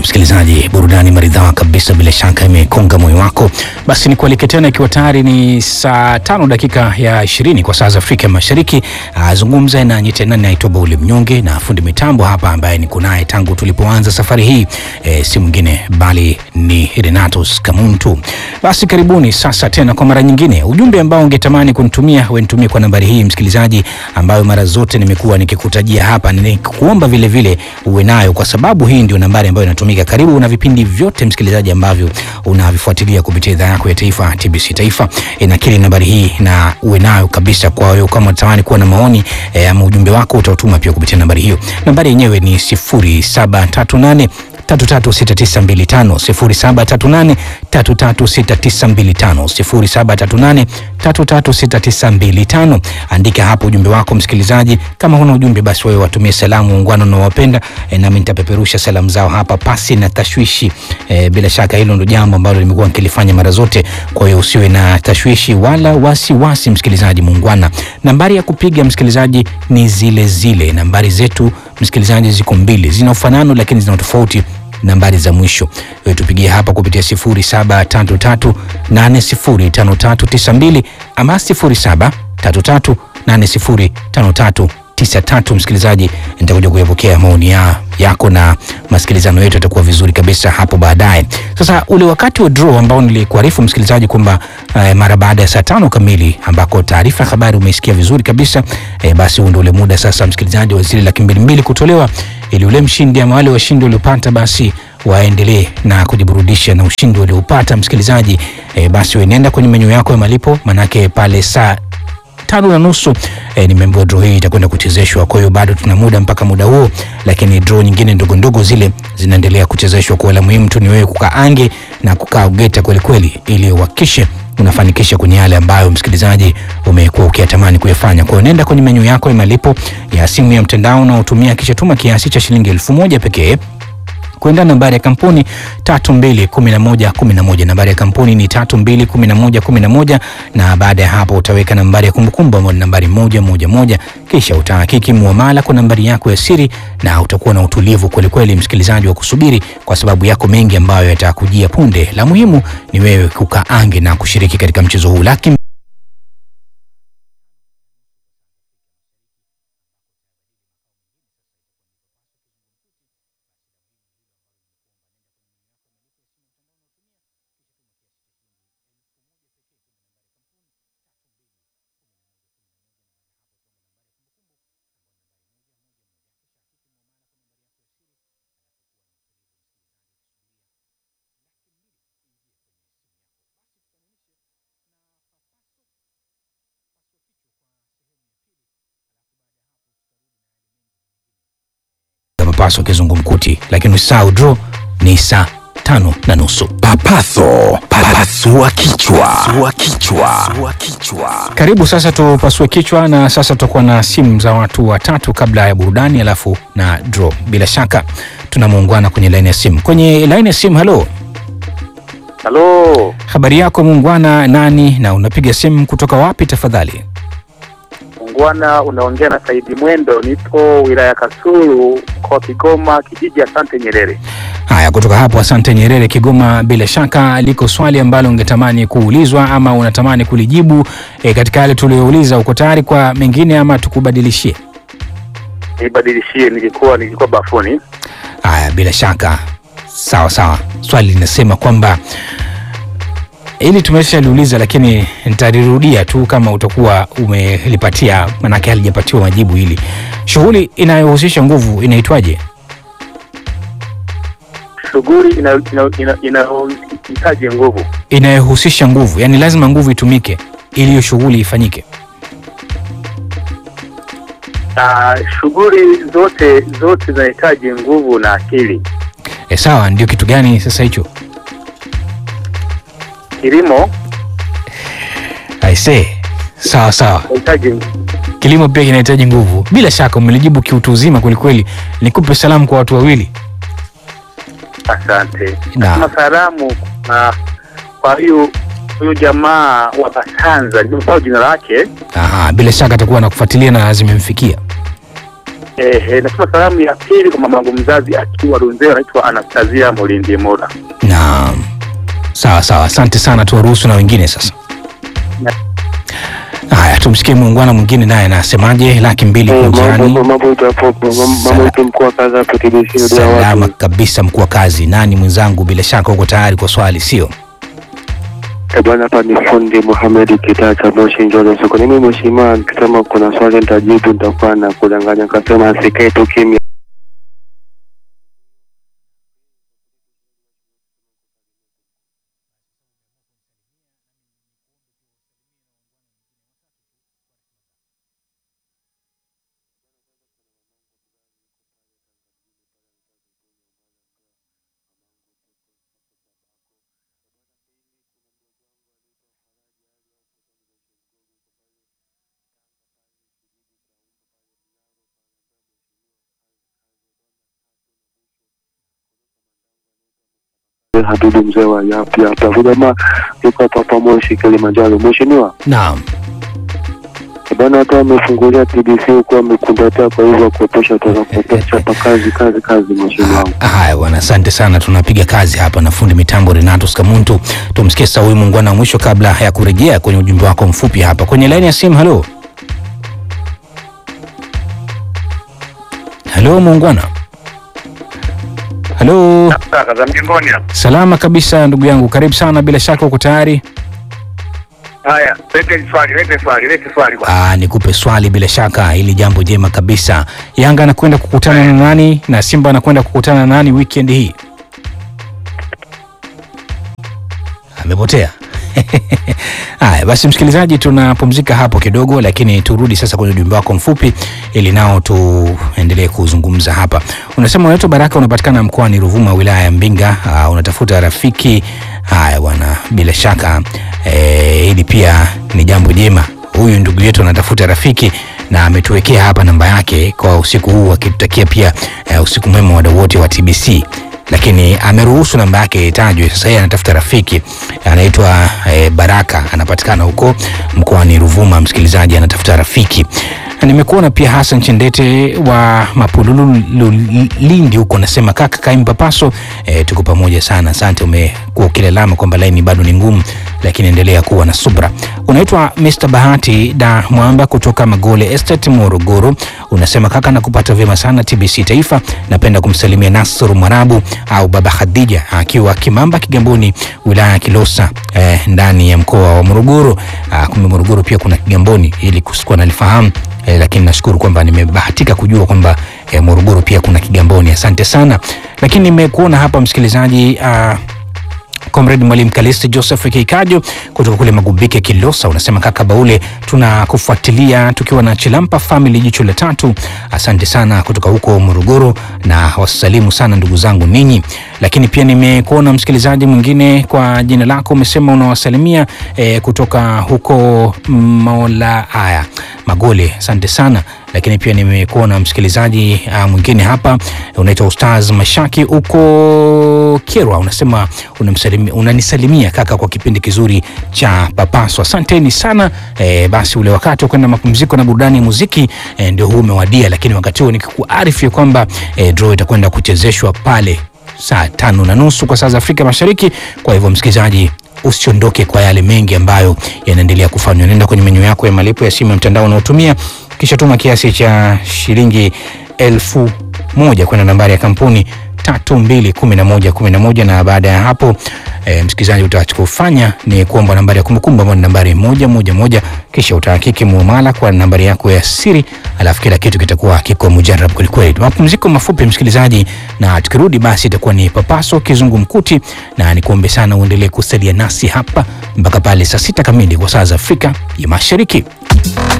msikilizaji, burudani maridhawa kabisa, bila shaka imekonga moyo wako. Basi ni kualike tena, ikiwa tayari ni saa tano dakika ya ishirini kwa saa za Afrika Mashariki. Azungumza nanyi tena, naitwa Bauli Mnyonge na fundi mitambo hapa ambaye niko naye tangu tulipoanza safari hii e, si mwingine bali ni Renatus Kamuntu. Basi karibuni sasa tena kwa mara nyingine. Ujumbe ambao ungetamani kunitumia wenitumie kwa nambari hii msikilizaji, ambayo mara zote nimekuwa nikikutajia hapa, nikuomba vile vile uwe nayo, kwa sababu hii ndio nambari ambayo inatumika karibu na vipindi vyote msikilizaji ambavyo unavifuatilia kupitia idhaa yako ya taifa TBC Taifa. Inakiri nambari hii na uwe nayo kabisa. Kwa hiyo kama unatamani kuwa na maoni e, ama ujumbe wako utautuma pia kupitia nambari hiyo. Nambari yenyewe ni 0738 336925 0738 336925 0738 336925. Andika hapo ujumbe wako msikilizaji. Kama huna ujumbe, basi wewe watumie salamu ungwana unaowapenda e, nami nitapeperusha salamu zao hapa pasi na tashwishi e, bila shaka hilo ndo jambo ambalo limekuwa nikilifanya mara zote. Kwa hiyo usiwe na tashwishi wala wasiwasi wasi, msikilizaji muungwana. Nambari ya kupiga msikilizaji ni zile zile nambari zetu msikilizaji, ziko mbili, zina ufanano lakini zina tofauti nambari za mwisho tupigie hapa kupitia 0733805392 ama 0733805393. Msikilizaji, nitakuja kuyapokea maoni ya, yako na masikilizano yetu yatakuwa vizuri kabisa hapo baadaye. Sasa ule wakati wa draw ambao nilikuarifu msikilizaji kwamba eh, mara baada ya saa tano kamili ambako taarifa ya habari umeisikia vizuri kabisa eh, basi huu ndio ule muda sasa msikilizaji wa zile laki mbili mbili kutolewa ili ule mshindi ama wale washindi waliopata basi waendelee na kujiburudisha na ushindi waliopata msikilizaji. E, basi wenenda kwenye menyu yako ya malipo, manake pale saa tano na nusu e, nimeambiwa draw hii itakwenda kuchezeshwa. Kwa hiyo bado tuna muda mpaka muda huo, lakini draw nyingine ndogo ndogo zile zinaendelea kuchezeshwa. Kwa la muhimu tu ni wewe kukaa ange na kukaa ugeta kweli kweli, ili uhakikishe unafanikisha kwenye yale ambayo msikilizaji umekuwa ukiyatamani kuyafanya. Kwa hiyo nenda kwenye menyu yako ya malipo ya simu ya mtandao unaotumia, kisha tuma kiasi cha shilingi elfu moja pekee kwenda nambari ya kampuni 321111. Nambari ya kampuni ni 321111, na baada ya hapo utaweka nambari ya kumbukumbu ambayo ni nambari moja moja moja, kisha utahakiki muamala kwa nambari yako ya siri, na utakuwa na utulivu kweli kweli, msikilizaji, wa kusubiri kwa sababu yako mengi ambayo yatakujia punde. La muhimu ni wewe kukaa ange na kushiriki katika mchezo huu laki papaso kizungumkuti, lakini usahau draw ni saa tano na nusu. Papaso, papasua kichwa, pasua kichwa, pasua kichwa. Karibu sasa tupasue kichwa, na sasa tutakuwa na simu za watu watatu kabla ya burudani, alafu na draw. Bila shaka tuna muungwana kwenye laini ya simu. Kwenye laini ya simu, halo, Halo, habari yako muungwana? Nani na unapiga simu kutoka wapi tafadhali? ungwana, unaongea na Saidi Mwendo, nipo wilaya Kasulu, mkoa wa Kigoma, kijiji Asante Nyerere. Haya, kutoka hapo Asante Nyerere, Kigoma. Bila shaka liko swali ambalo ungetamani kuulizwa ama unatamani kulijibu e, katika yale tuliyouliza. Uko tayari kwa mengine ama tukubadilishie? Nibadilishie, nilikuwa nilikuwa bafuni. Haya, bila shaka, sawa sawa. Swali linasema kwamba ili tumeshaliuliza, lakini nitalirudia tu kama utakuwa umelipatia, manake halijapatiwa majibu. Hili shughuli inayohusisha nguvu inaitwaje? Shughuli inayohitaji ina, ina, ina nguvu, Inayohusisha nguvu, yani lazima nguvu itumike ili hiyo shughuli ifanyike. na shughuli zote zote zinahitaji nguvu na akili. E, sawa. Ndio kitu gani sasa hicho? Kilimo I say, sawa sawa. inahitaji Kilimo pia kinahitaji nguvu. Bila shaka umelijibu kiutu uzima kwelikweli. Nikupe salamu kwa watu wawili. Asante. Na. Kama salamu na kwa hiyo huyu jamaa wa Basanza, nimesahau jina lake, Aha, bila shaka atakuwa anakufuatilia na zimemfikia. Ehe, nasema salamu ya pili kwa mamangu mzazi akiwa Runzewe, anaitwa Anastasia Molindi Mola. Naam, sawa sawa, asante sana. Tuwaruhusu na wengine sasa. Haya, tumsikie muungwana mwingine naye anasemaje. Laki mbili Eh, mambo kunjani. mambo itapopo mambo yetu mkuu wa kazi hapa TBC ndio Salama watu. kabisa, mkuu wa kazi. Nani mwenzangu? Bila shaka uko tayari kwa swali, sio? Eh, bwana hapa ni fundi Mohamed Kitaa cha Moshi Njoro Soko. Mimi mheshimiwa, nikisema kuna swali nitajibu nitakuwa na kudanganya, nikasema asikae tu kimya. Habibu mzee wa yapi hapa. Huyu jamaa yuko hapa hapa Moshi Kilimanjaro. Mheshimiwa, Naam. eh, bwana hata amefungulia TBC huko amekundatia, kwa hivyo kuepusha tutapata chapa kazi kazi kazi, mheshimiwa wangu. Haya bwana, asante sana. Tunapiga kazi hapa na fundi mitambo Renato Skamuntu. Tumsikie sasa huyu muungwana wa mwisho kabla ya kurejea kwenye ujumbe wako mfupi hapa kwenye laini ya simu. Halo, halo muungwana. Halo, Kaka za mjengoni hapa. salama kabisa ndugu yangu, karibu sana. Bila shaka uko tayari? Haya, lete swali, lete swali, lete swali bwana. Aa, nikupe swali bila shaka, hili jambo jema kabisa. Yanga anakwenda kukutana na nani na Simba anakwenda kukutana na nani weekend hii? Amepotea. Haya basi, msikilizaji, tunapumzika hapo kidogo, lakini turudi sasa kwenye ujumbe wako mfupi ili nao tuendelee kuzungumza hapa. Unasema unaitwa Baraka, unapatikana mkoani Ruvuma, wilaya ya Mbinga. Uh, unatafuta rafiki. Haya bwana, bila shaka eh, hili pia ni jambo jema. Huyu ndugu yetu anatafuta rafiki na ametuwekea hapa namba yake kwa usiku huu, akitutakia pia eh, usiku mwema wadau wote wa TBC lakini ameruhusu namba yake itajwe. Sasa yeye anatafuta rafiki anaitwa eh, Baraka, anapatikana huko mkoani Ruvuma. Msikilizaji anatafuta rafiki. Nimekuona pia Hassan Chendete wa Mapululu Lu- Lindi huko, nasema kaka Kaimba Paso, eh, tuko pamoja sana. Asante, umekuwa ukilalama kwamba laini bado ni ngumu, lakini endelea kuwa na subra. Unaitwa Mr Bahati da Mwamba kutoka Magole Estate Morogoro, unasema kaka, nakupata vyema sana TBC Taifa. Napenda kumsalimia Nasr Mwarabu au Baba Khadija akiwa Kimamba Kigamboni, wilaya ya Kilosa eh, ndani ya mkoa wa Morogoro. Ah, kumbe Morogoro pia kuna Kigamboni, ili kusikuwa nalifahamu eh, lakini nashukuru kwamba nimebahatika kujua kwamba eh, Morogoro pia kuna Kigamboni. Asante sana, lakini nimekuona hapa msikilizaji ah, Comrade Mwalimu Kalisti Joseph Kikajo kutoka kule Magubike Kilosa, unasema kaka Baule, tunakufuatilia tukiwa na Chilampa Family jicho la tatu. Asante sana kutoka huko Morogoro, na wasalimu sana ndugu zangu ninyi. Lakini pia nimekuona msikilizaji mwingine kwa jina lako umesema unawasalimia eh, kutoka huko Mola haya Magole, asante sana lakini pia nimekuona msikilizaji uh, mwingine hapa unaitwa Ustaz Mashaki huko Kerwa, unasema unamsalimia, unanisalimia kaka kwa kipindi kizuri cha Papaso. Asanteni sana e, basi ule wakati wa kwenda mapumziko na burudani ya muziki e, ndio huu umewadia, lakini wakati huo nikikuarifu ya kwamba e, draw itakwenda kuchezeshwa pale saa tano na nusu kwa saa za Afrika Mashariki. Kwa hivyo msikilizaji usiondoke kwa yale mengi ambayo yanaendelea kufanywa. Nenda kwenye menyu yako ya malipo ya simu ya mtandao unaotumia, kisha tuma kiasi cha shilingi elfu moja kwenda nambari ya kampuni tatu mbili kumi na moja kumi na moja na baada ya hapo e, msikilizaji utachofanya ni kuomba nambari ya kumbukumbu ambayo ni nambari moja moja moja kisha utahakiki muamala kwa nambari yako ya siri alafu kila kitu kitakuwa kiko mujarab kwelikweli mapumziko mafupi msikilizaji na tukirudi basi itakuwa ni papaso kizungumkuti na nikuombe sana uendelee kusalia nasi hapa mpaka pale saa sita kamili kwa saa za afrika ya mashariki